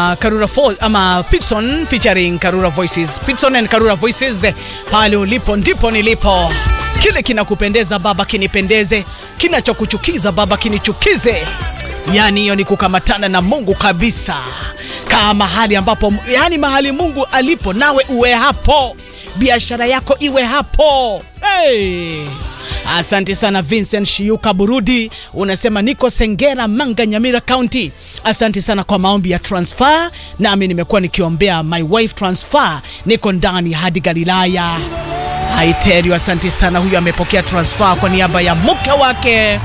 Karura Fo, ama Pitson featuring Karura Voices. Pitson and Karura Voices, pale ulipo ndipo nilipo. Kile kinakupendeza baba kinipendeze, kinachokuchukiza baba kinichukize. Yaani hiyo ni kukamatana na Mungu kabisa, kaa mahali ambapo, yaani mahali Mungu alipo, nawe uwe hapo, biashara yako iwe hapo. Hey! Asante sana Vincent Shiuka Burudi, unasema niko Sengera, Manga, Nyamira County. Asante sana kwa maombi ya transfer, nami nimekuwa nikiombea my wife transfer, niko ndani hadi Galilaya. I tell you, asante sana. Huyu amepokea transfer kwa niaba ya mke wake.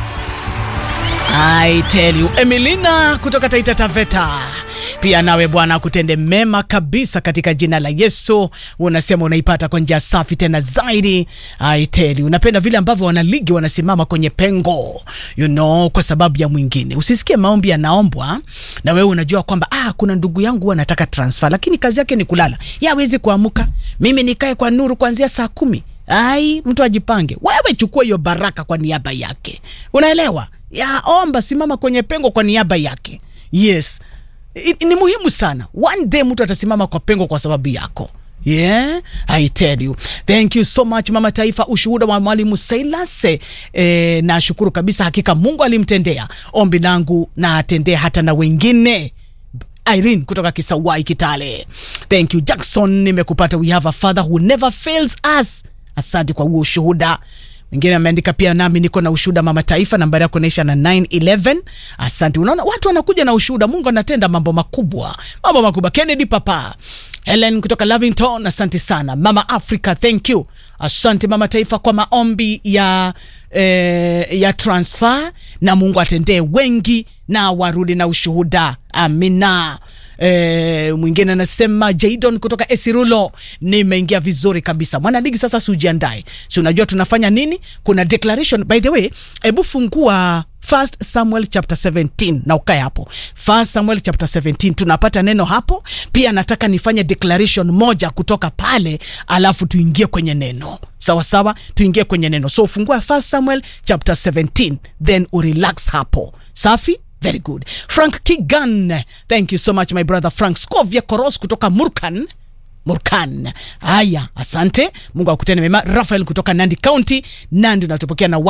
I tell you, Emilina kutoka Taita Taveta, pia nawe Bwana akutende mema kabisa katika jina la Yesu. Unasema unaipata kwa njia safi tena zaidi. I tell you, unapenda vile ambavyo wanaligi wanasimama kwenye pengo, you know, kwa sababu ya mwingine. Usisikie maombi yanaombwa na wewe unajua kwamba ah, kuna ndugu yangu anataka transfer, lakini kazi yake ni kulala, yeye hawezi kuamka. Mimi nikae kwa nuru kuanzia saa kumi. Ai, mtu ajipange. Wewe chukua hiyo baraka kwa niaba yake, unaelewa? ya omba, simama kwenye pengo kwa niaba yake. Yes, I, ni muhimu sana. One day mtu atasimama kwa pengo kwa sababu yako. Yeah, I tell you. Thank you so much Mama Taifa, ushuhuda wa Mwalimu Silas. Eh, nashukuru kabisa, hakika Mungu alimtendea ombi langu na atendee hata na wengine. Irene kutoka Kisawai Kitale. Thank you Jackson, nimekupata. We have a father who never fails us. Asante kwa huo ushuhuda. Mwingine ameandika pia, nami niko na ushuhuda Mama Taifa, nambari yako inaisha na 911. Asante. Unaona watu wanakuja na ushuhuda, Mungu anatenda mambo makubwa, mambo makubwa. Kennedy Papa Helen kutoka Lavington, asante sana. Mama Africa, thank you. Asante Mama Taifa kwa maombi ya, eh, ya transfer, na Mungu atendee wengi na warudi na ushuhuda. Amina. E, mwingine anasema Jadon kutoka Esirulo, nimeingia vizuri kabisa mwanaligi. Sasa si ujiandae, si unajua tunafanya nini? Kuna declaration by the way, hebu fungua First Samuel chapter 17 na ukae hapo. First Samuel chapter 17 tunapata neno hapo. Pia nataka nifanye declaration moja kutoka pale, alafu tuingie kwenye neno sawa sawa, tuingie kwenye neno. So fungua First Samuel chapter 17 then urelax hapo, safi. Very good. Frank Kigan, thank you so much my brother Frank Scovia Koros kutoka Murkan Murkan. Haya, asante. Mungu akutende mema. Rafael kutoka Nandi County, Nandi unatupokea na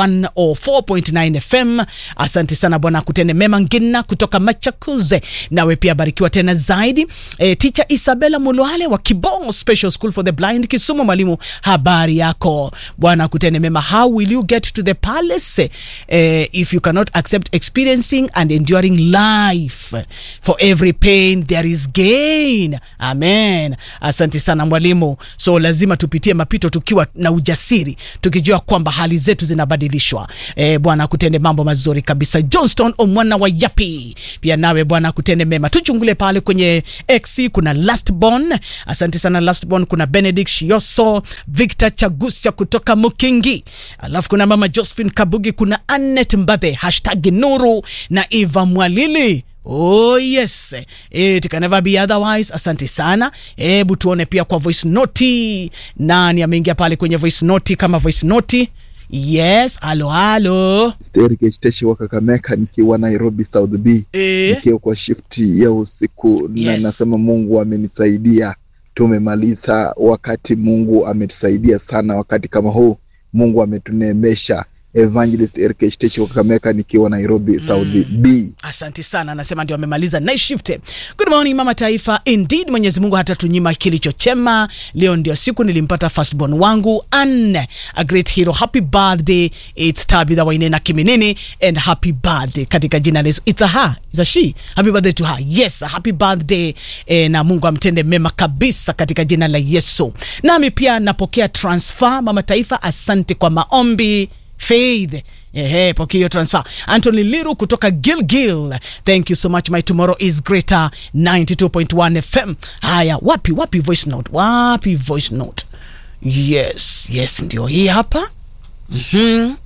104.9 FM. Asante sana Bwana akutende mema. Ngina kutoka Machakuze, nawe pia barikiwa tena zaidi. E, teacher Isabella Mulwale wa Kibongo Special School for the Blind Kisumu, mwalimu, habari yako? Bwana akutende mema. How will you get to the palace e, if you cannot accept experiencing and enduring life? For every pain there is gain. Amen. Asante sana mwalimu. So lazima tupitie mapito tukiwa na ujasiri, tukijua kwamba hali zetu zinabadilishwa. E, Bwana akutende mambo mazuri kabisa. Johnston omwana wa Yapi, pia nawe Bwana akutende mema. Tuchungule pale kwenye X, kuna Lastborn. Asante sana Lastborn. Kuna Benedict Shioso, Victor Chagusya kutoka Mukingi, alafu kuna mama Josephine Kabugi, kuna Annette Mbadhe, hashtag Nuru na Eva Mwalili. Oh yes, it can never be otherwise. Asante sana. Hebu tuone pia kwa voice note, nani ameingia pale kwenye voice note? Kama voice note, yes. Halo halo, Eric Teshi wa Kakamega nikiwa Nairobi South B eh, nikiwa kwa shifti ya usiku na Yes. nasema Mungu amenisaidia. Tumemaliza wakati, Mungu ametusaidia sana wakati kama huu, Mungu ametuneemesha. Evangelist Eric Teshi wa Kakamega nikiwa Nairobi South B. asante sana. Anasema ndio amemaliza night shift. Good morning mama taifa, indeed Mwenyezi Mungu hatatunyima kilicho chema. Leo ndio siku nilimpata firstborn wangu Anne, a great hero. Happy birthday, it's Tabitha Wainena Kiminini and happy birthday katika jina la Yesu. It's a her, it's a she. Happy birthday to her. Yes, happy birthday eh, na Mungu amtende mema kabisa katika jina la Yesu. Nami pia napokea transfer mama taifa, asante kwa maombi Faith. Ehe, pokea hiyo transfer. Anthony Liru kutoka Gilgil. Thank you so much. My tomorrow is greater 92.1 FM. Haya, wapi wapi voice note? Wapi voice note? Yes, yes ndio hii hapa. Mhm.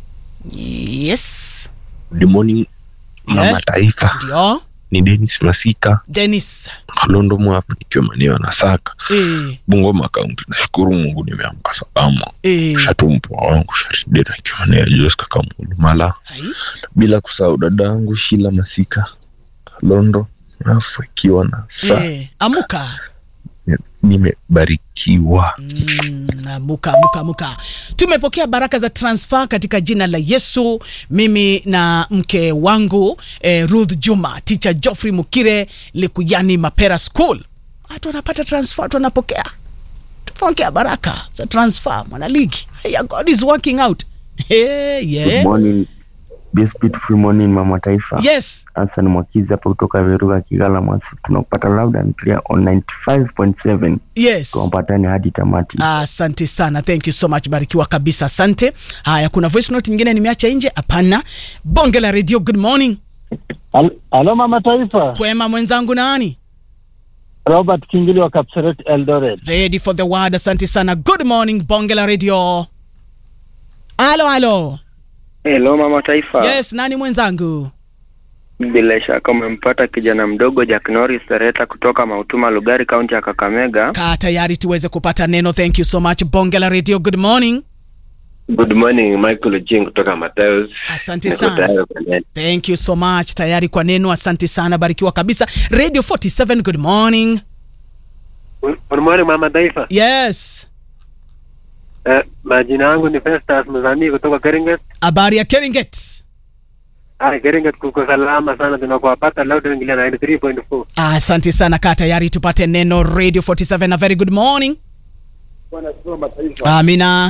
Yes. Good morning mama Yeah. taifa, Ndio. ni Dennis Masika Dennis. Kalondo Mwapu, nikiwa maeneo ya Nasaka, Eh, Bungoma Kaunti. Nashukuru Mungu nimeamka salama. eh. Shatu mpwa wangu Sharideta akiwa maeneo ya Joska Kamulu Mala, Hai. bila kusahau dada yangu Shila Masika Kalondo, alafu ikiwa na saa Eh, amuka nimebarikiwa Mm, amuka amuka amuka tumepokea baraka za transfer katika jina la yesu mimi na mke wangu eh, ruth juma ticha joffrey mukire likuyani mapera school watu wanapata transfer watu wanapokea tupokea baraka za transfer mwanaligi yeah, god is working out hey, Good yeah. morning. This beautiful morning Mama Taifa. yes Hassan Mwakizi hapa kutoka Veruga Kigala Mwasi. Tunakupata loud and clear on 95.7. yes Tuwapatane hadi tamati. asante sana thank you so much barikiwa kabisa asante haya kuna voice note nyingine nimeacha nje hapana bonge la radio good morning Hal- Halo Mama Taifa, kwema mwenzangu nani Robert Kingili wa Kapseret Eldoret. ready for the word asante sana good morning bonge la radio alo alo Hello mama taifa. yes nani mwenzangu Bila shaka umempata kijana mdogo Jack Norris Sereta kutoka Mautuma Lugari kaunti ya Kakamega. kaa tayari tuweze kupata neno thank you so much bonge la radio good morning Good morning, Michael Jing kutoka Matayos. asante Niko sana tayari kwa neno. thank you so much tayari kwa neno asante sana barikiwa kabisa radio 47 good morning Good morning mama taifa. yes Eh, majina yangu ni Festus Mzani kutoka Keringet. habari ya keringet Ah, Keringet kuko salama sana tunakuwapata loud and clear 93.4. asante sana kaa tayari tupate neno radio 47 a very good morning amina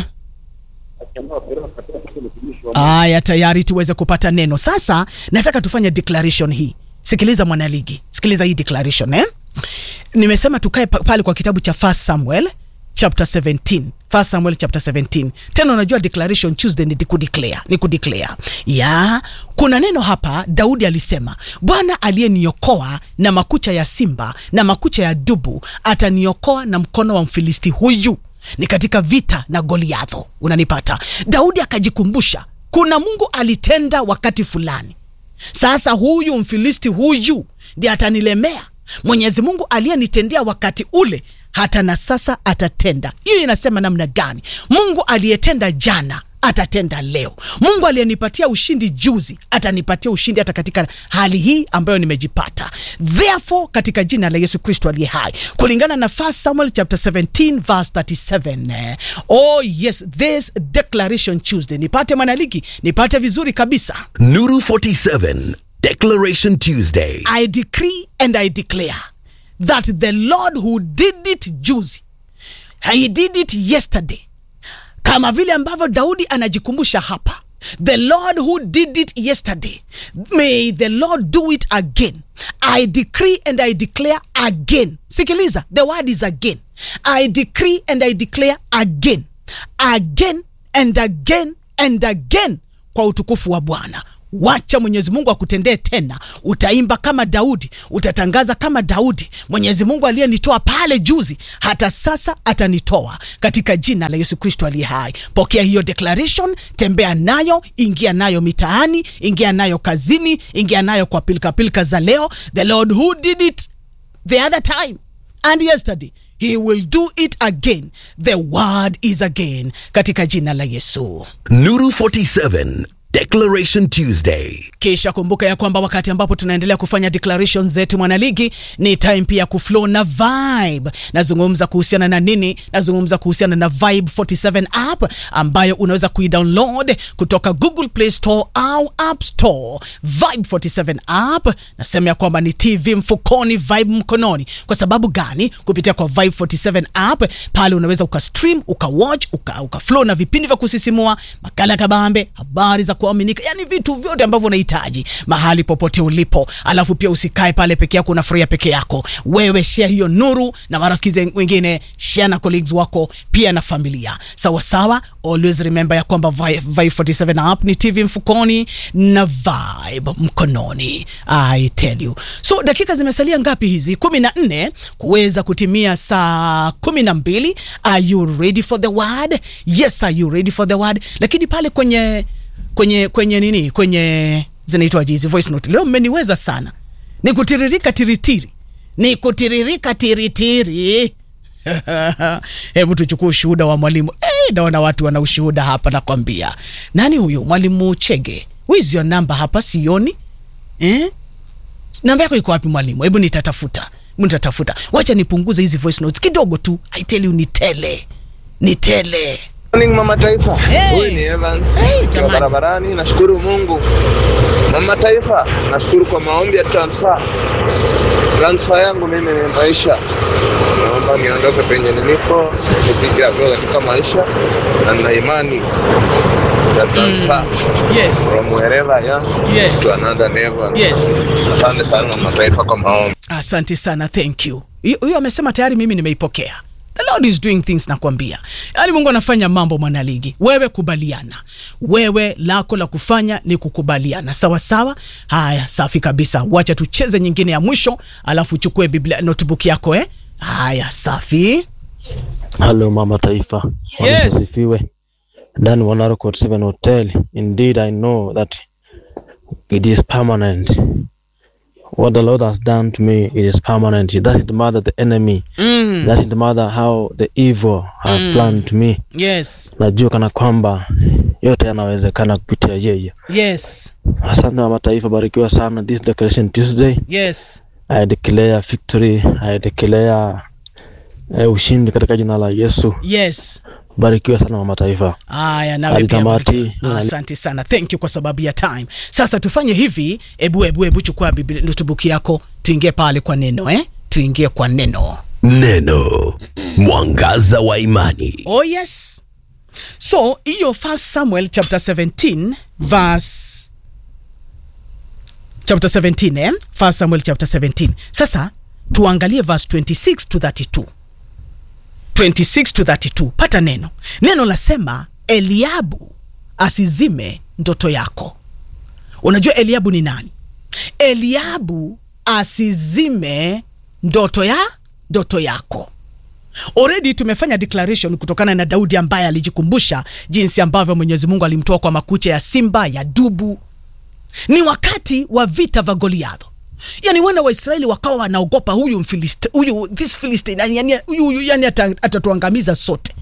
haya tayari tuweze kupata neno sasa nataka tufanye declaration hii sikiliza mwanaligi sikiliza hii declaration eh? nimesema tukae pa- pale kwa kitabu cha first samuel chapter 17 first samuel chapter 17 tena unajua declaration tuesday ni kudeclare ni kudeclare ya kuna neno hapa daudi alisema bwana aliyeniokoa na makucha ya simba na makucha ya dubu ataniokoa na mkono wa mfilisti huyu ni katika vita na goliadho unanipata daudi akajikumbusha kuna mungu alitenda wakati fulani sasa huyu mfilisti huyu ndiye atanilemea mwenyezi mungu aliyenitendea wakati ule hata na sasa atatenda hiyo inasema namna gani mungu aliyetenda jana atatenda leo mungu aliyenipatia ushindi juzi atanipatia ushindi hata katika hali hii ambayo nimejipata therefore katika jina la yesu kristo aliye hai kulingana na 1 samuel chapter 17 verse 37 eh, oh yes this declaration tuesday nipate mwanaligi nipate vizuri kabisa Nuru 47 Declaration Tuesday. I decree and I declare that the Lord who did it juzi, he did it yesterday, kama vile ambavyo Daudi anajikumbusha hapa. The Lord who did it yesterday, may the Lord do it again. I decree and I declare again. Sikiliza, the word is again. I decree and I declare again, again and again and again kwa utukufu wa Bwana wacha mwenyezi mungu akutendee tena utaimba kama daudi utatangaza kama daudi mwenyezi mungu aliyenitoa pale juzi hata sasa atanitoa katika jina la yesu kristo aliye hai pokea hiyo declaration tembea nayo ingia nayo mitaani ingia nayo kazini ingia nayo kwa pilikapilika za leo the lord who did it the other time and yesterday he will do it again the word is again katika jina la yesu Nuru 47 Declaration Tuesday. kisha kumbuka ya kwamba wakati ambapo tunaendelea kufanya declaration zetu mwanaligi ni time pia kuflow na vibe nazungumza kuhusiana na nini nazungumza kuhusiana na vibe 47 app ambayo unaweza kuidownload kutoka google play store au app store vibe 47 app nasema ya kwamba ni tv mfukoni vibe mkononi kwa sababu gani kupitia kwa vibe 47 app pale unaweza ukastream ukawatch uka, uka flow na vipindi vya kusisimua makala ya kabambe habari za kuaminika yani vitu vyote ambavyo unahitaji mahali popote ulipo alafu pia usikae pale peke yako unafurahia peke yako wewe share hiyo nuru na marafiki zen- wengine share na colleagues wako pia na familia sawa sawa always remember ya kwamba Vi- vibe 47 app ni tv mfukoni na vibe mkononi i tell you so dakika zimesalia ngapi hizi kumi na nne kuweza kutimia saa kumi na mbili are you ready for the word yes are you ready for the word lakini pale kwenye kwenye kwenye nini kwenye zinaitwaje hizi voice note leo mmeniweza sana ni kutiririka tiritiri ni kutiririka tiritiri hebu tuchukue ushuhuda wa mwalimu hey, naona watu wana ushuhuda hapa nakwambia nani huyu mwalimu chege wizi your number hapa sioni eh? namba yako iko wapi mwalimu hebu nitatafuta hebu nitatafuta wacha nipunguze hizi voice notes kidogo tu i tell you ni tele ni tele Morning Mama Taifa. Hey. Huyu ni Evans. Hey, Nikiwa jamani. barabarani nashukuru Mungu. Mama Taifa, nashukuru kwa maombi ya transfer. Transfer yangu mimi ni maisha. Naomba niondoke penye nilipo, nipige hatua katika maisha na nina imani ya transfer yes from wherever I am Yes. to another level. yes Asante sana Mama Taifa kwa maombi. asante sana thank you Hiyo- huyo amesema tayari mimi nimeipokea the lord is doing things nakwambia yaani mungu anafanya mambo mwanaligi wewe kubaliana wewe lako la kufanya ni kukubaliana sawa sawa haya safi kabisa wacha tucheze nyingine ya mwisho alafu uchukue biblia notebook yako eh haya safi Hello Mama Taifa. Yes. Bwana asifiwe. Ndani wa Narcot 7 Hotel. Indeed I know that it is permanent. What the Lord has done to me, it is permanent. That is the mother the enemy. mm. That is the mother how the evil have Mm. planned to me. yes Najua kana kwamba yote yanawezekana kupitia yeye. yes Asante Mama Taifa, barikiwa sana. This Declaration Tuesday, yes I declare victory. I declare eh, ushindi katika jina la Yesu. yes Barikiwa sana Mama Taifa. haya nawe Hadi pia tamati. barikiwa. asante sana thank you kwa sababu ya time sasa tufanye hivi ebu ebu ebu chukua biblia notebook yako tuingie pale kwa neno eh tuingie kwa neno Neno mwangaza wa imani. oh yes so hiyo first samuel chapter 17 verse chapter 17 eh? first samuel chapter 17 sasa tuangalie verse 26 to 32 26 to 32 pata neno neno lasema eliabu asizime ndoto yako unajua eliabu ni nani eliabu asizime ndoto ya ndoto yako already tumefanya declaration kutokana na daudi ambaye alijikumbusha jinsi ambavyo mwenyezi mungu alimtoa kwa makucha ya simba ya dubu ni wakati wa vita vya goliadho yani wana waisraeli wakawa wanaogopa huyu mfiliste huyu this philistine yani, yani, huyu, huyu yani ata- atatuangamiza sote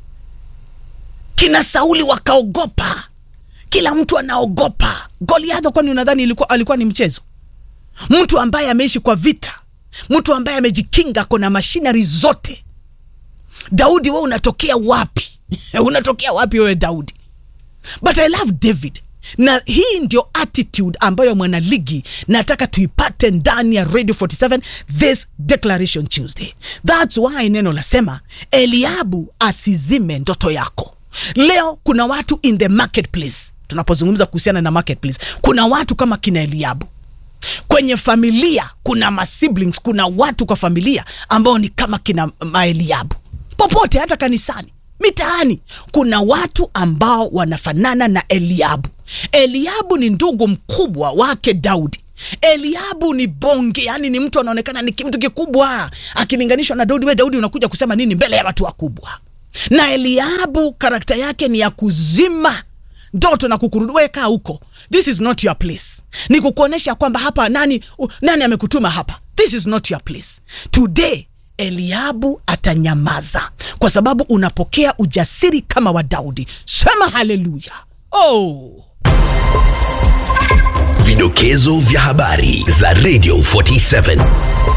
kina sauli wakaogopa kila mtu anaogopa goliadho kwani unadhani ilikuwa, alikuwa ni mchezo mtu ambaye ameishi kwa vita mtu ambaye amejikinga kona mashinari zote daudi we unatokea wapi unatokea wapi wewe daudi but i love david na hii ndio attitude ambayo mwanaligi nataka tuipate ndani ya radio 47 this declaration tuesday thats why neno lasema eliabu asizime ndoto yako leo kuna watu in the marketplace tunapozungumza kuhusiana na marketplace kuna watu kama kina eliabu kwenye familia kuna masiblings kuna watu kwa familia ambao ni kama kina maeliabu popote hata kanisani mitaani kuna watu ambao wanafanana na eliabu eliabu ni ndugu mkubwa wake daudi eliabu ni bonge yani ni mtu anaonekana ni mtu kikubwa akilinganishwa na daudi we daudi unakuja kusema nini mbele ya watu wakubwa na eliabu karakta yake ni ya kuzima ndoto na kukurudi we kaa huko this is not your place ni kukuonyesha kwamba hapa nani u, nani amekutuma hapa this is not your place today eliabu atanyamaza kwa sababu unapokea ujasiri kama wa daudi sema haleluya oh. Vidokezo vya habari za Radio 47.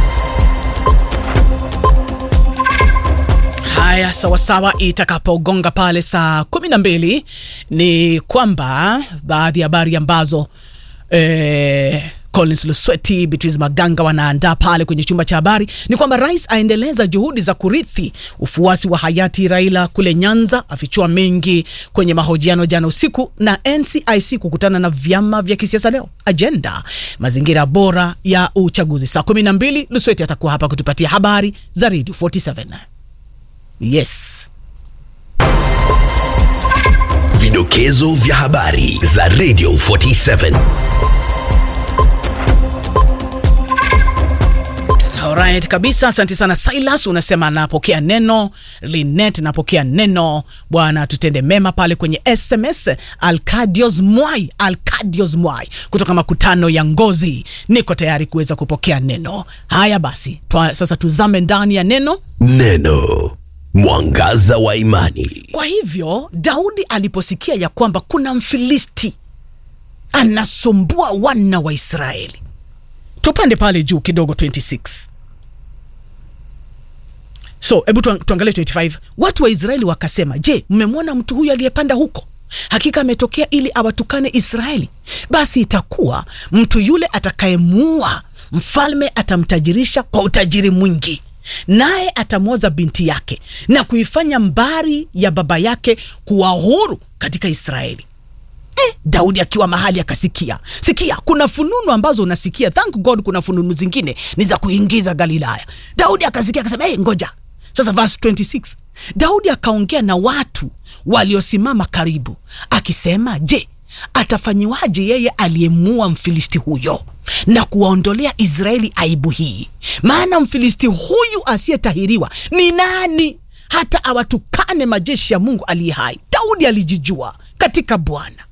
haya sawasawa itakapogonga pale saa kumi na mbili ni kwamba baadhi ya habari ambazo eh, collins lusweti beatrice maganga wanaandaa pale kwenye chumba cha habari ni kwamba rais aendeleza juhudi za kurithi ufuasi wa hayati raila kule nyanza afichua mengi kwenye mahojiano jana usiku na ncic kukutana na vyama vya kisiasa leo ajenda mazingira bora ya uchaguzi saa kumi na mbili lusweti atakuwa hapa kutupatia habari za redio 47 yes Vidokezo vya habari za Radio 47. Alright, kabisa asante sana silas unasema anapokea neno linet napokea neno bwana tutende mema pale kwenye sms alcadios mwai alcadios mwai kutoka makutano ya ngozi niko tayari kuweza kupokea neno haya basi twa, sasa tuzame ndani ya neno Neno mwangaza wa imani. kwa hivyo daudi aliposikia ya kwamba kuna mfilisti anasumbua wana wa israeli tupande pale juu kidogo 26 so hebu tuang- tuangalie 25 watu wa israeli wakasema je mmemwona mtu huyu aliyepanda huko hakika ametokea ili awatukane israeli basi itakuwa mtu yule atakayemuua mfalme atamtajirisha kwa utajiri mwingi naye atamwoza binti yake na kuifanya mbari ya baba yake kuwa huru katika israeli eh, daudi akiwa mahali akasikia sikia kuna fununu ambazo unasikia thank god kuna fununu zingine ni za kuingiza galilaya daudi akasikia akasema hey, ngoja sasa verse 26 daudi akaongea na watu waliosimama karibu akisema je atafanyiwaje yeye aliyemuua mfilisti huyo na kuwaondolea israeli aibu hii maana mfilisti huyu asiyetahiriwa ni nani hata awatukane majeshi ya mungu aliye hai daudi alijijua katika bwana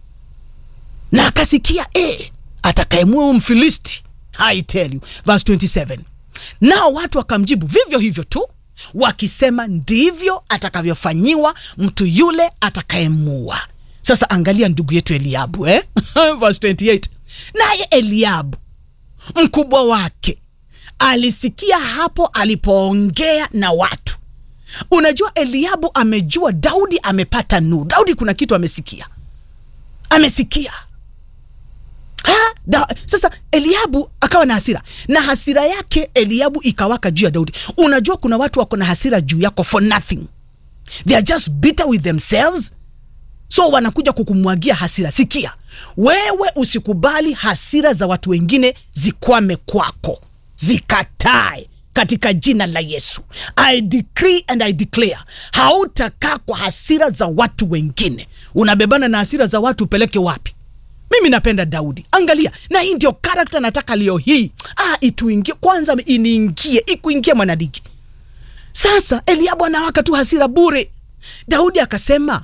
na akasikia e, atakayemua huyu mfilisti I tell you verse 27 nao watu wakamjibu vivyo hivyo tu wakisema ndivyo atakavyofanyiwa mtu yule atakayemua sasa angalia ndugu yetu eliabu eh? verse 28 naye eliabu mkubwa wake alisikia hapo alipoongea na watu unajua eliabu amejua daudi amepata nuru daudi kuna kitu amesikia amesikia ha? Da, sasa eliabu akawa na hasira na hasira yake eliabu ikawaka juu ya daudi unajua kuna watu wako na hasira juu yako for nothing they are just bitter with themselves so wanakuja kukumwagia hasira sikia wewe usikubali hasira za watu wengine zikwame kwako zikatae katika jina la yesu i decree and i declare hautakaa kwa hasira za watu wengine unabebana na hasira za watu upeleke wapi mimi napenda daudi angalia na hii ndio karakta nataka leo hii ah, ituingie kwanza iniingie ikuingie mwanadigi sasa eliabu anawaka tu hasira bure daudi akasema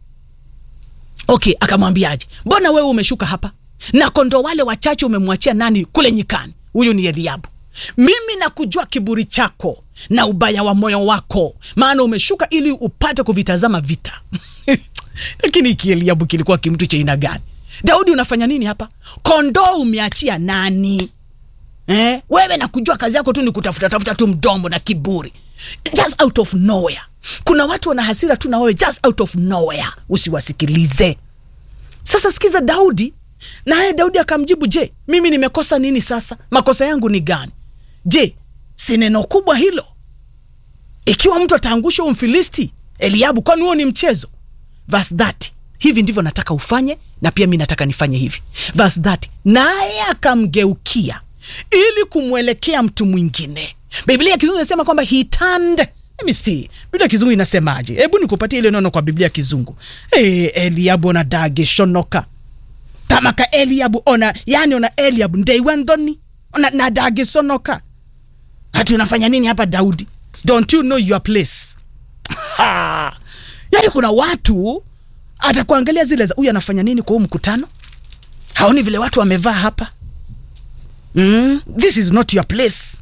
okay akamwambiaje mbona wewe umeshuka hapa na kondo wale wachache umemwachia nani kule nyikani huyu ni eliabu mimi nakujua kiburi chako na ubaya wa moyo wako maana umeshuka ili upate kuvitazama vita lakini kieliabu kilikuwa kimtu cha aina gani daudi unafanya nini hapa kondoo umeachia nani eh? wewe nakujua kazi yako tu ni kutafuta tafuta tu mdomo na kiburi just out of nowhere kuna watu wana hasira tu na wewe just out of nowhere usiwasikilize sasa sikiza daudi naye daudi akamjibu je mimi nimekosa nini sasa makosa yangu ni gani je si neno kubwa hilo ikiwa mtu ataangusha umfilisti eliabu kwani huo ni mchezo verse 30 hivi ndivyo nataka ufanye na pia mi nataka nifanye hivi verse 30 naye akamgeukia ili kumwelekea mtu mwingine biblia ya kizungu inasema kwamba he turned Let me see. Biblia ya kizungu inasemaje? Hebu nikupatie ile neno kwa Biblia ya kizungu. Hey, Eliabu ona dage shonoka. Tamaka Eliabu ona, yani ona Eliabu ndeiwendoni. Ona na dage sonoka. Hati unafanya nini hapa Daudi? Don't you know your place? Ha! Yaani kuna watu atakuangalia zile za huyu anafanya nini kwa huu mkutano? Haoni vile watu wamevaa hapa? Mm, this is not your place.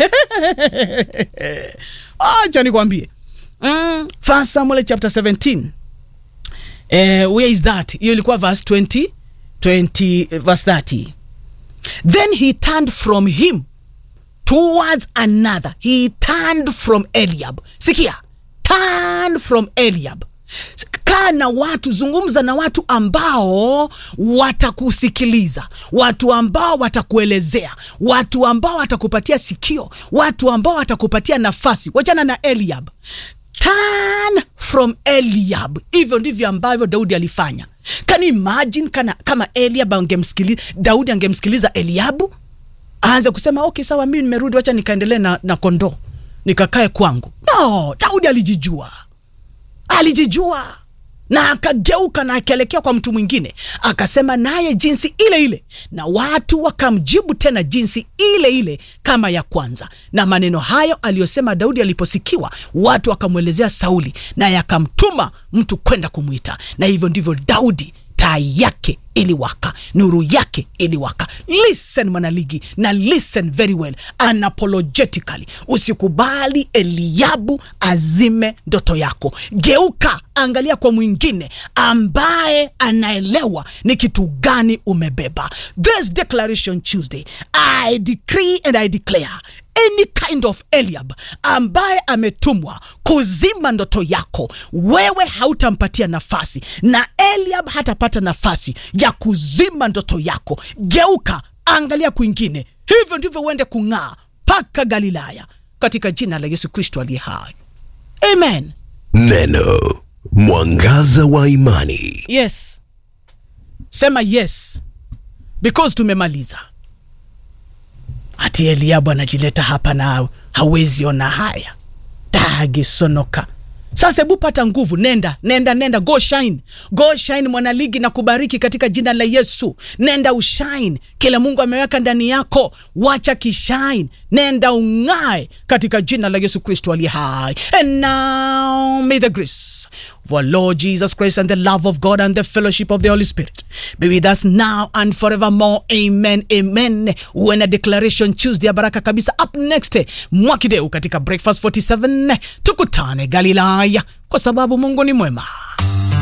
acha nikwambie mm, first samuel chapter 17 eh, where is that hiyo ilikuwa verse 20 20 verse 30 then he turned from him towards another he turned from eliab sikia turn from eliab kaa na watu zungumza na watu ambao watakusikiliza watu ambao watakuelezea watu ambao watakupatia sikio watu ambao watakupatia nafasi wachana na eliab turn from eliab hivyo ndivyo ambavyo daudi alifanya can you imagine kana, kama eliab angemsikiliza daudi angemsikiliza eliabu aanze kusema okay sawa mimi nimerudi wacha nikaendelee na, na kondoo nikakae kwangu no daudi alijijua alijijua na akageuka na akaelekea kwa mtu mwingine akasema naye jinsi ile ile na watu wakamjibu tena jinsi ile ile kama ya kwanza na maneno hayo aliyosema daudi aliposikiwa watu wakamwelezea sauli naye akamtuma mtu kwenda kumwita na hivyo ndivyo daudi taa yake iliwaka nuru yake iliwaka listen mwanaligi na listen very well unapologetically usikubali eliabu azime ndoto yako geuka angalia kwa mwingine ambaye anaelewa ni kitu gani umebeba this declaration tuesday i decree and i declare any kind of Eliab ambaye ametumwa kuzima ndoto yako, wewe hautampatia nafasi, na Eliab hatapata nafasi ya kuzima ndoto yako. Geuka, angalia kwingine. Hivyo ndivyo uende kung'aa mpaka Galilaya, katika jina la Yesu Kristo aliye hai, amen. Neno mwangaza wa imani. Yes, sema yes because tumemaliza ati Eliabu anajileta hapa na hawezi ona haya dagisonoka. Sasa hebu pata nguvu, nenda nenda nenda, go shine, go shine mwanaligi, na kubariki katika jina la Yesu. Nenda ushine kile Mungu ameweka ndani yako, wacha kishine, nenda ung'ae katika jina la Yesu Kristo aliye hai. And now may the grace of our Lord Jesus Christ and the love of God and the fellowship of the Holy Spirit be with us now and forevermore. Amen, amen. Uwe na declaration Tuesday ya baraka kabisa. Up next Mwakideu katika Breakfast 47, tukutane Galilaya kwa sababu Mungu ni mwema.